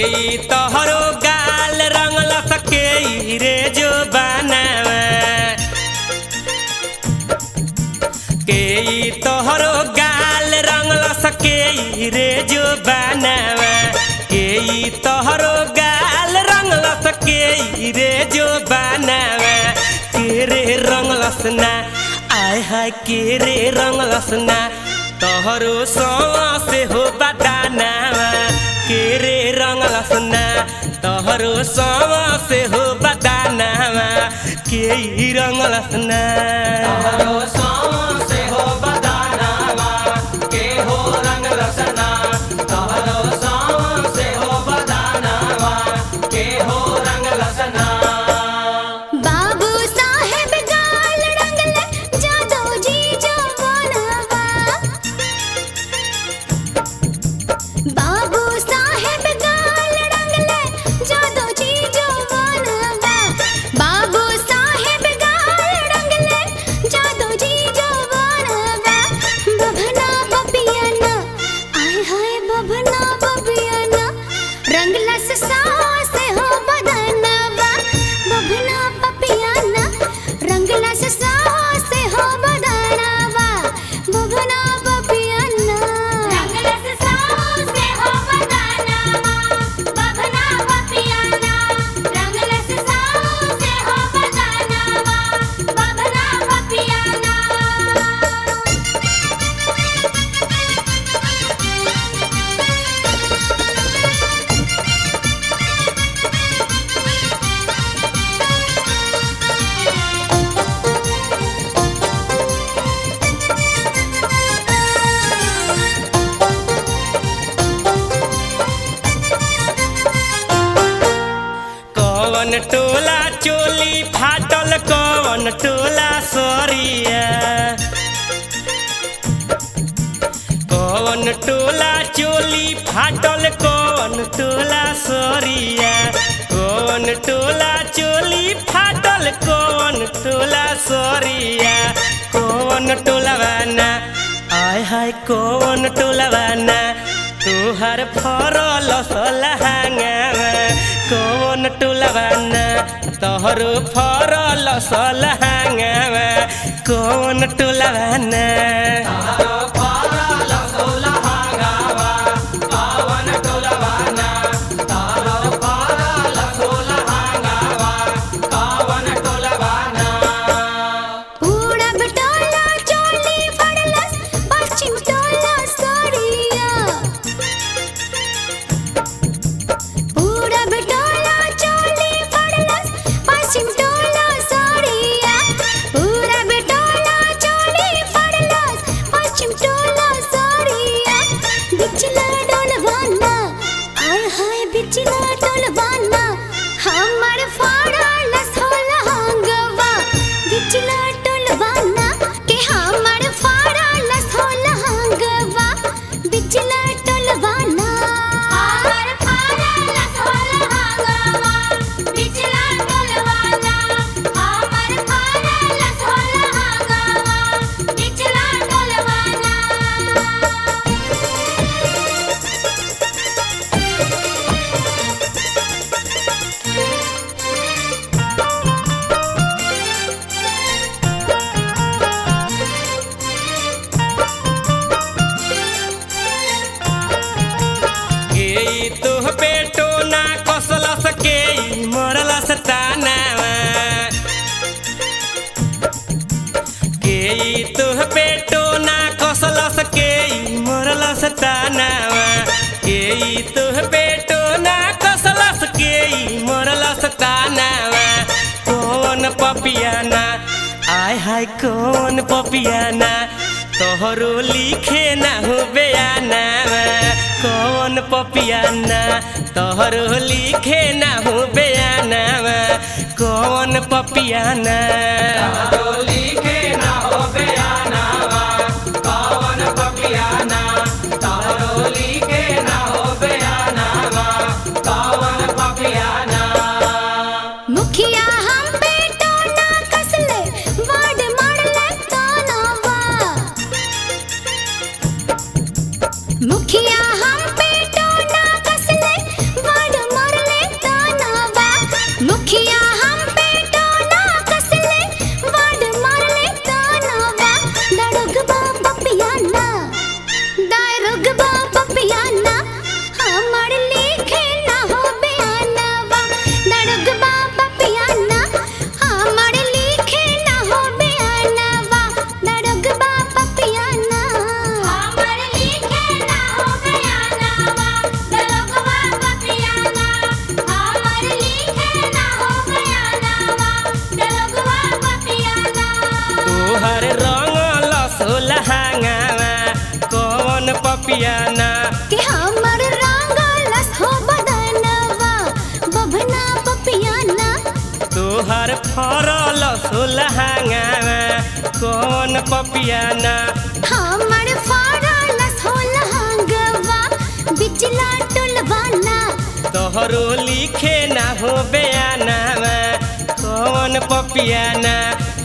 ई तोहरो गाल रंगल सके रे जो बनावा के ई तोहरो गाल रंगल सके रे जो बनावा के ई तोहरो गाल रंगल सके रे जो बनावा के रे रंगलस ना आय हाय के रे रंगलस ना तोहरो सवा से हो बदानावा के रे रंगलस ना तोहरो सवा से हो बदानावा के ई रंगलस ना तोहरो सौं से हो बदानावा, के हो रंग रसना। तोहरो सौं से हो बदानावा, के हो रंग रसना। बाबू साहेब गाल रंगले जादो जी जवानवा बाबू साहेब गाल रंगले जादो जी जवानवा बाबू साहेब गाल रंगले जादो जी जवानवा बभना बबियाना आय हाय बभना बबियाना रंगलस सास हो बदनवा बभना पपियाना रंगलस सास हो बदनवा बभना पपियाना रंगलस सास हो बदनवा बभना पपियाना रंगलस सास हो बदनवा बभना पपियाना कवन टोला चोली फाटल कवन टोला सरिया कवन टोला चोली फाटल कवन टोला सरिया कवन टोला चोली फाटल कवन टोला सरिया कवन टोलवाना आय हाय कवन टोलवाना तुहार फरल सलहांगावा कवन टोलवाना तोहरो फरल सलहांगावा कवन टोलवाना तोहरो फरल सोलहांगावा, पावन टोलवाना। तोहरो फरल सोलहांगावा, पावन टोलवाना। पूरब टोला चोली फड़लस पश्चिम टोला सरिया पूरब टोला चोली फड़लस पश्चिम टोला सरिया पूरब टोला चोली फड़लस पश्चिम टोला सरिया बिचला डोलवाना आय हाय बिचला डोलवाना हमर फड़लस होला हंगवा बिचला डोलवाना के हमर फड़लस होला हंगवा बिचला डोलवाना हमर फड़लस होला हंगवा बिचला डोलवाना हमर फड़लस होला हंगवा बिचला डोलवाना के ई तुह पेटो ना कसलस के ई मरलस तानावा के ई तुह पेटो ना कसलस के ई मरलस तानावा के ई तुह पेटो ना कसलस के ई मरलस तानावा कौन पपियाना आय हाय कौन पपियाना तोहरो लिखे ना हो बयानावा कौन पपियाना तोहरो लिखे ना हो बयानावा कौन पपियाना तोहरो लिखे ना हो बयानावा, पावन पपियाना। तोहरो लिखे ना हो बयानावा, पावन पपियाना। मुखिया हम बेटो ना कसले वाड मारले तानावा मुखिया हम बेटो ना कसले वाड तोहर फरल सोलहांगावा कौन पपियाना हमर फाड़ल सोलहंगवा बिचला टुलवाना तोहरो लिखे ना हो बयानावा कौन पपियाना